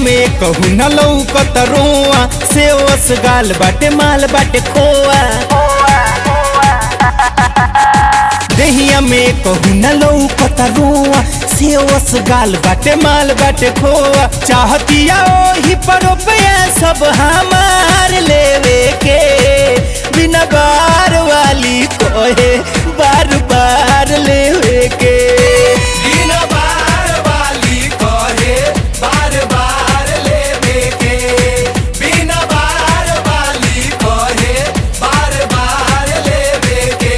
में कहू न लौकत रोआ से ओस गाल बाटे माल बाटे खोआ देहिया में कहू न लौकत रोआ से ओस गाल बाटे माल बाटे खोआ चाहतिया ओही पर रुपया सब हमार लेवे के बिना बार वाली कोहे बार बार लेवे के बिना बार वाली कहे बार बार लेवे के बिना बार वाली कहे बार बार लेवे के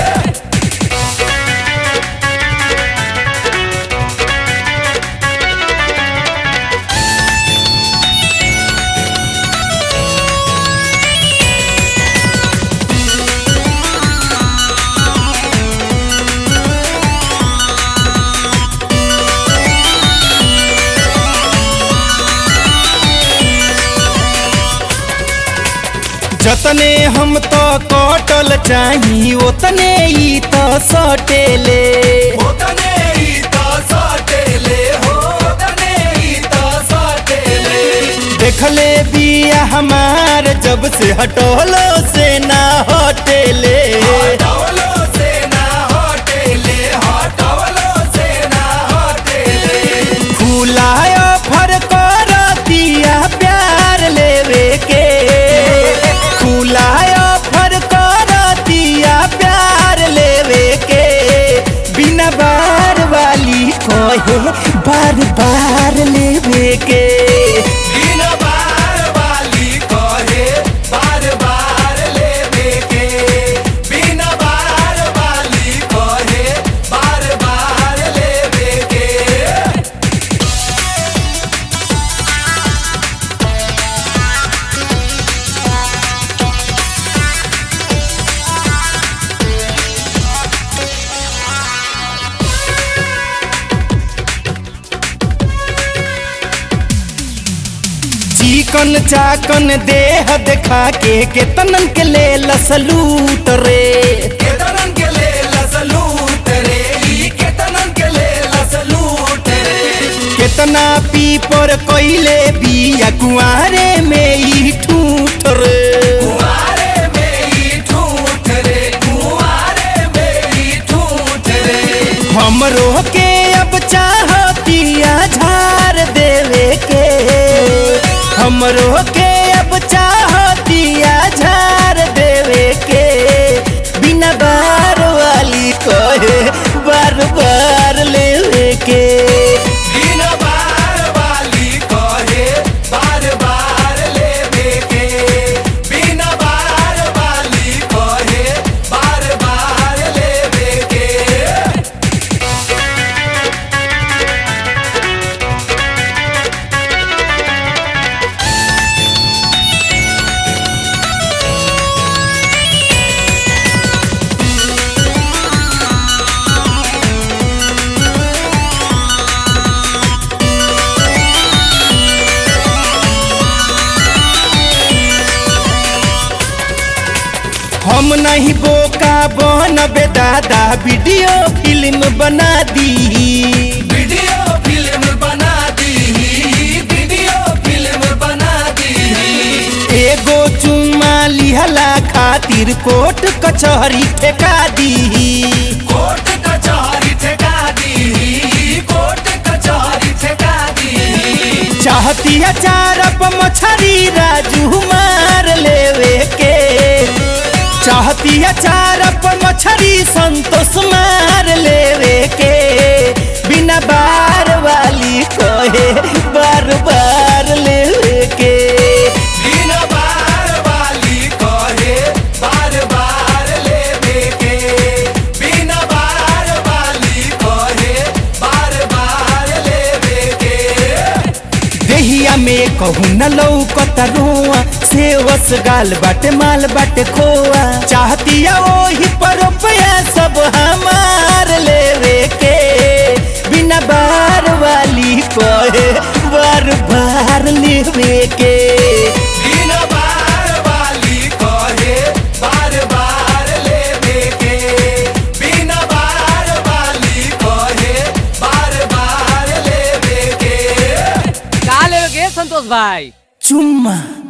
जतने हम तो कटल चाही ओतने ई तो सटेले ओतने ही तो सटेले हो ओतने ही तो सटेले देखले बिया हमार जब से हटोलो से ना हटेले हटवलो से ना हटेले हटवलो से ना हटेले फूलायो फर कर दिया प्यार लेवे के फूलायो फर कर दिया प्यार लेवे के बिना बार वाली कोहे बार बार लेवे के बिना बार वाली कहे बार बार लेवे के बिना बार वाली कहे बार बार लेवे के चिकन चाकन देह देखा के केतनन के ले लसलूट रे केतनन के ले लसलूट रे ई केतनन के ले लसलूट रे केतना पी पर कोइले बिया कुआरे में ई ठूठ रे कुआरे में ई ठूठ रे कुआरे में ई ठूठ रे हमरो के अब चाहतिया झार देवे के हमरो के अब चाहतिया झार देवे के बिना बार वाली कहे बार बार लेवे के बिना बार वाली कहे बार बार लेवे के बिना बार वाली कहे बार बार लेवे के हम नहीं बोका बनबे दादा वीडियो फिल्म बना दी वीडियो फिल्म बना दी वीडियो फिल्म बना दी एगो चुम्मा लिहला खातिर कोर्ट कचहरी ठेका दी कोर्ट कचहरी ठेका दी कोर्ट कचहरी ठेका दी चाहती है चारप मछरी राजू मार लेवे के चाहती है चारप मछरी संतोष मार लेवे के बिना बार वाली कहे बार बार लेवे के बिना बार वाली कहे बार बार लेवे के बिना बार वाली कहे बार बार लेवे के देहिया में कहू न लौकत रोआ से वस गाल बाटे माल बाटे खोआ चाहतिया ओही पर रुपया सब हमार लेवे के बिना बार वाली कहे बार बार लेवे के बिना बार वाली कहे बार बार लेवे के बिना बार वाली कहे बार बार लेवे के का लेवे के भाई चुम्मा